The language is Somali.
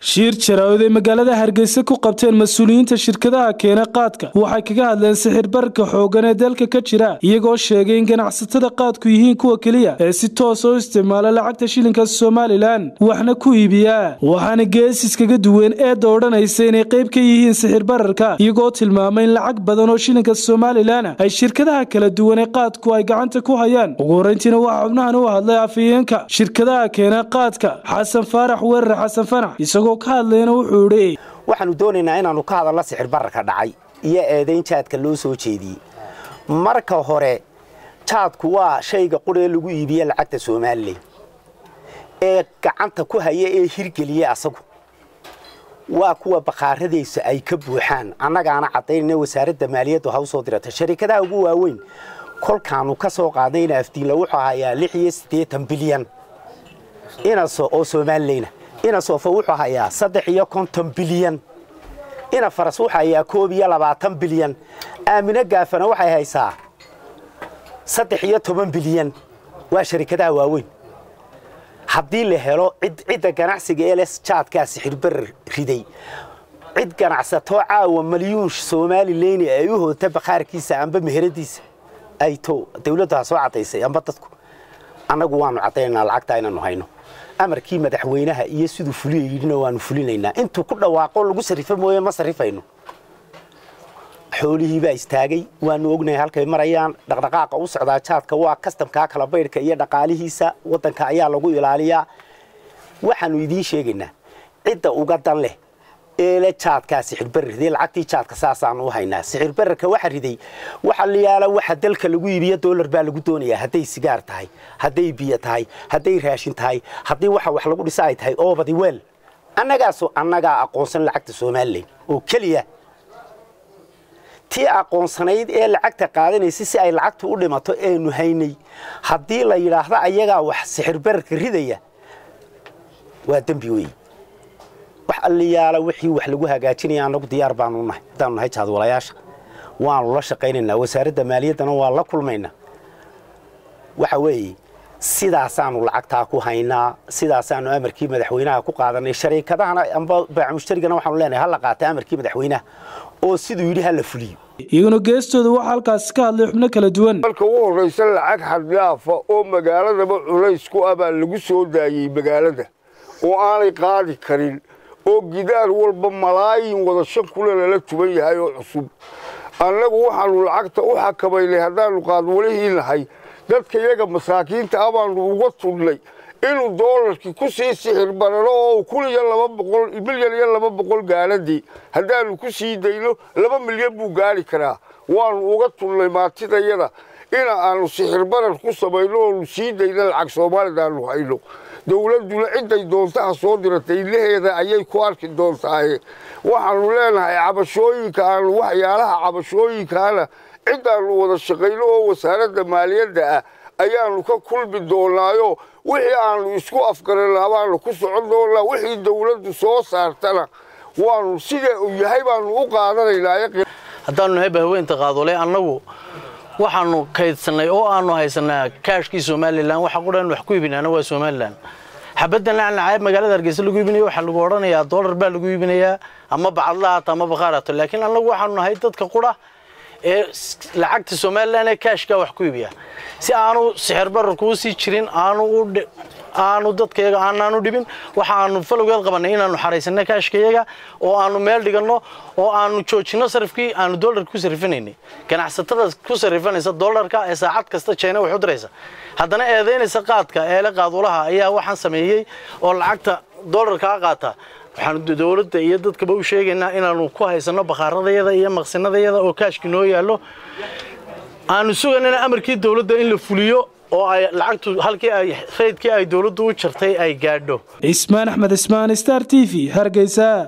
shiir jaraawad ay magaalada hargeysa ku qabteen mas-uuliyiinta shirkadaha keena qaadka waxay kaga hadleen sixir bararka xooggan ee dalka ka jira iyagoo sheegay in ganacsatada qaadku yihiin kuwa keliya ee si toosa u isticmaala lacagta shilinka somalilan waxna ku iibiya waxaana geesis kaga duween eedda odhanaysa inay qayb ka yihiin sixir bararka iyagoo tilmaamay in lacag badan oo shilinka somalilan ay shirkadaha kala duwan ee qaadku ay gacanta ku hayaan ugu horeyntiina waxaa xubnahan u hadlay afhayeenka shirkadaha keena qaadka xasan faarax weerar xasan fanax isagoo ka hadlayna wuxuu idhi waxaanu doonaynaa inaannu ka hadalno sixir bararka dhacay iyo eedayn jaadka loo soo jeediyey marka hore jaadku waa shayga quree lagu iibiye lacagta somalilan ee gacanta ku haya ee hirgeliya asagu waa kuwa bakaaradaysa ay ka buuxaan annagaana caddaynayna wasaaradda maaliyaddu ha u soo dirata sharikadaha ugu waaweyn kolkaannu ka soo qaadnayna afdiinla wuxuu hayaa lix iyo siddeetan bilyan inaso oo somalilayna ina soofa wuxuu hayaa saddex iyo konton bilyan ina faras wuxuu hayaa koob iyo labaatan bilyan aamino gaafana waxay haysaa saddex iyo toban bilyan waa sharikadaha waaweyn haddii la helo cidda ganacsiga ee les jaadkaa sixirbarar riday cid ganacsatoo caawa malyuun somalilayni ay u hoota bakhaarkiisa amba meheradiisa ay to dawladdu ha soo caddaysay amba dadku annagu waannu caddaynanaa lacagtaa inaannu hayno amarkii madaxweynaha iyo siduu fuliya yidhina waannu fulinaynaa intuu ku dhawaaqo lagu sarrifo mooye ma sarrifayno xoolihii baa istaagay waannu ognahay halkay marayaan dhaqdhaqaaqa u socdaa jaadka waa kastamkaa kala baydhka iyo dhaqaalihiisa waddanka ayaa lagu ilaaliyaa waxaannu idiin sheegaynaa cidda uga dan leh eele jaadkaa sixirbarar riday lacagtii jaadka saasaannu u haynaa sixirbararka waxa riday waxa layaala waxa dalka lagu iibiyo doolar baa lagu doonayaa hadday sigaar tahay hadday biyo tahay hadday raashin tahay haddii waxa wax lagu dhisa ay tahay oobadi weel annagaasoo annagaa aqoonsan lacagta somalilan oo keliya tii aqoonsanayd ee lacagta qaadanaysa si ay lacagtu u dhimato eenu haynay haddii la yidhaahdo ayagaa wax sixirbararka ridaya waa dembi weeye wax alliyaala wixii wax lagu hagaajinaya annagu diyaar baanu nahay haddaanu nahay jaadwalayaasha waanu la shaqaynaynaa wasaaradda maaliyaddana waa la kulmaynaa waxa weeye sidaasaanu lacagtaa ku haynaa sidaasaanu amarkii madaxweynaha ku qaadanay shariikadahana amba baacamushtarigana waxaanu leenahay hala qaata amarkii madaxweynaha oo siduu yidhi hala fuliyo iyaguna geestooda waxaa halkaasi ka hadlay xubno kala duwan marka ugu horraysa lacag xaddhaafa oo magaaladaba culays ku ah baa lagu soo daayey magaalada oo aanay qaadi karin oo gidaar walba malaayin wada shan kule lala tuban yahay oo cusub annagu waxaannu lacagta u xakamaynay haddaannu qaadwalihii nahay dadka iyaga masaakiinta ah baannu uga tudhnay inuu doolarkii ku sii sixir bararo oo kun iyo laba boqol milyan iyo laba boqol gaadhadii haddaannu ku sii dayno laba milyan buu gaadhi karaa waannu uga tudhnay maatidayada ina aannu sixir barar ku samayno oonu sii dayno lacag soomaalidaannu hayno dowladduna cidday doontaha soo diratay ilaheeda ayay ku arki doontaaye waxaannu leenahay cabashooyinka aanu waxyaalaha cabashooyinkaana ciddaannu wada shaqayno oo wasaaradda maaliyadda ah ayaannu ka kulmi doonaayo wixii aannu isku afgaranaa baannu ku socon doonnaa wixii dowladdu soo saartana waannu sidee uu yahay baannu u qaadanaynaa haddaannu nahay bahweynta qaadole annagu waxaannu kaydsannay oo aannu haysanaa kaashkii somalilan waxa qudhan wax ku iibinaana waa somalilan xabaddan lacnacayb magaalada hargeysa lagu iibinaya waxaa lagu odhanayaa doolar baa lagu iibinayaa ama bacadla haato ama bakhaar haato laakiin annagu waxaanu nahay dadka qudha ee lacagta somalilan ee kaashkaa wax ku iibiya si aanu sixir bararkuu sii jirin aanu aanu dadkayaga aanaanu dhibin waxa aanu falowgeed qabannay inaannu xaraysanno kaashkayaga oo aanu meel dhiganno oo aanu joojinno sarifkii aanu doolarka ku sarrifinaynay ganacsatada ku sarrifanaysa doolarka ee saacad kasta jeena wax u diraysa haddana eedaynaysa qaadka eele qaadulaha ayaa waxaan sameeyey oo lacagta doolarkaa qaata waxaanu dowladda iyo dadkaba u sheegaynaa inaannu ku haysanno bakhaaradayada iyo maqsinadayada oo kaashki noo yaallo aanu sugaynana amarkii dowladda in la fuliyo oo ay lacagtu halkii ay raydkii ay dowladdu u jartay ay gaadho cismaan axmed cismaan star t v hargeysa